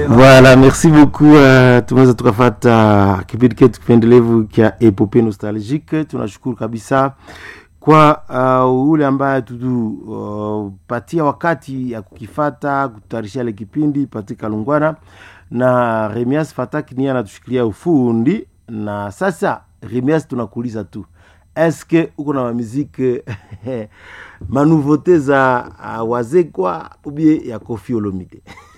Voilà, merci beaucoup. Uh, tumeweza tukafata kipindi chetu kipendelevu kya epope nostalgique. Tunashukuru kabisa kwa uh, ule ambaye tutupatia uh, wakati ya kukifata kutayarishia ile kipindi Patrick Kalungwana na Remias Fataki niye anatushikilia ufundi. Na sasa Remias, tunakuuliza tu eske uko na mamiziki manouveauté za uh, wazekwa ubie ya Koffi Olomide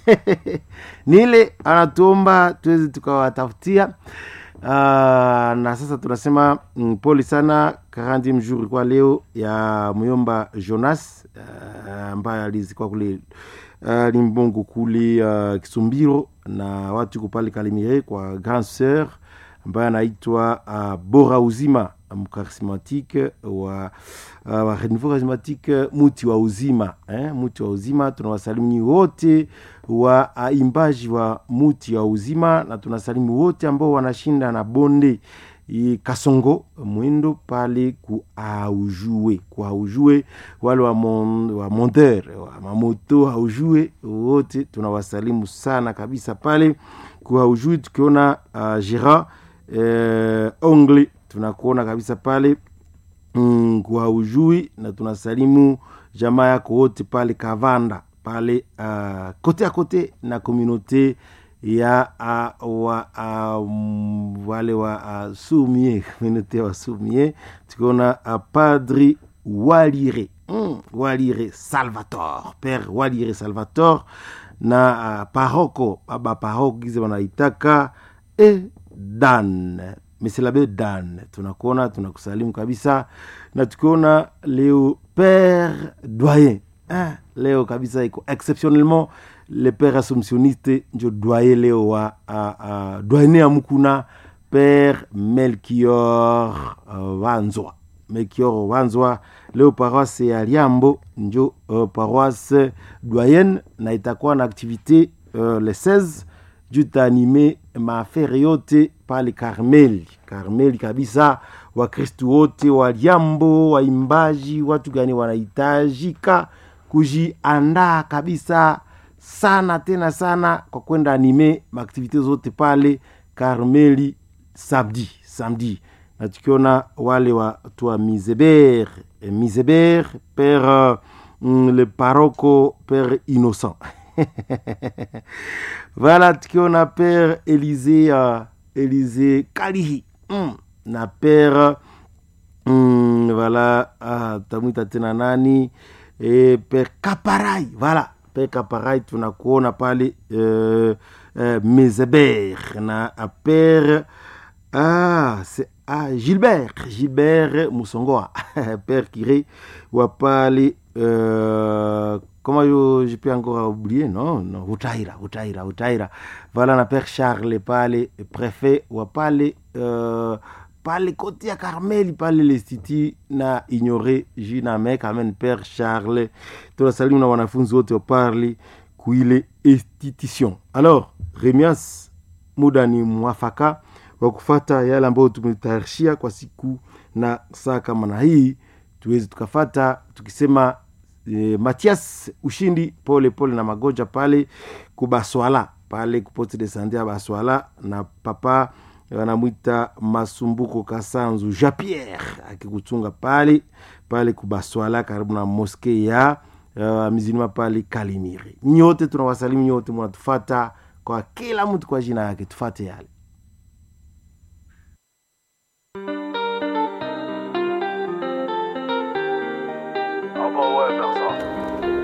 nile anatuomba tuweze tukawatafutia uh, na sasa tunasema mm, pole sana karandi mjuri kwa leo ya myomba Jonas ambaye uh, alizikwa kule uh, limbongo kule uh, Kisumbiro na watu iko pale Kalemire kwa grand sœur ambaye anaitwa uh, Bora Uzima mkarismatique wa uh, wa renouveau charismatique muti wa uzima eh, muti wa uzima. Tunawasalimu nyi wote wa uh, imbaji wa muti wa uzima, na tunasalimu wote ambao wanashinda na bonde i Kasongo mwendo pale ku aujue ku aujue, wale wa, mon, wa monteur wa mamoto aujue wote tunawasalimu sana kabisa pale ku aujue, tukiona uh, Gerard eh, ongle tunakuona kabisa pale mm, kwa ujui na tunasalimu jamaa yako wote pale Kavanda pale uh, kote a kote na komunote ya uh, wa, uh, wale wa uh, sumie komunote wa sumie tukiona uh, padri Walire mm, Walire Salvator pere Walire Salvator na uh, paroko baba paroko gize wanaitaka e dan Mesilabe Dan, tunakuona tunakusalimu kabisa, na tukiona leo père doyen eh, leo kabisa iko exceptionnellement le père assumptionniste njo doyen leo wa uh, uh, doyen ya mukuna père Melchior uh, Wanzwa Melchior Wanzwa leo paroisse ya Liambo njo uh, paroisse doyen na itakuwa na activité uh, le 16 juu taanime maafere yote pale Karmeli, Karmeli kabisa. Wakristu wote wa Liambo, waimbaji, watu gani wanahitajika kujiandaa kabisa sana tena sana kwa kwenda anime maaktivite zote pale Karmeli samedi samedi, na tukiona wale watu wa Mizeber Mizeber pere mm, le paroko pere Innocent voilà tukiona père Elise uh, Elise Kalihi mm, na père mm, voilà uh, tamwita tena nani e, père Kaparai voilà père Kaparai tunakuona pale uh, uh, Mezeber na uh, père ah, c'est ah, Gilbert Gilbert Musongoa père Kiré wa pale uh, comment je, je peux encore oublier non non Utaira Utaira Utaira voilà na père Charles pale préfet wa pale euh, pale kote ya Karmeli pale l'institut na ignore jina me kamen père Charles tunasalimu na wanafunzi wote wa pale kuile institution alors Remias muda ni mwafaka wa kufata yale ambayo tumetayarishia kwa siku na saa kama na hii tuweze tukafata tukisema E, Matias Ushindi pole pole na magonja pale kubaswala pale kupote de sante ya Baswala na papa wanamwita Masumbuko Kasanzu Jean Pierre akikuchunga pale pale kubaswala karibu na moske ya uh, mizima pale Kalimiri. Nyote tunawasalimu nyote, mnatufata kwa kila mtu kwa jina yake, tufate yale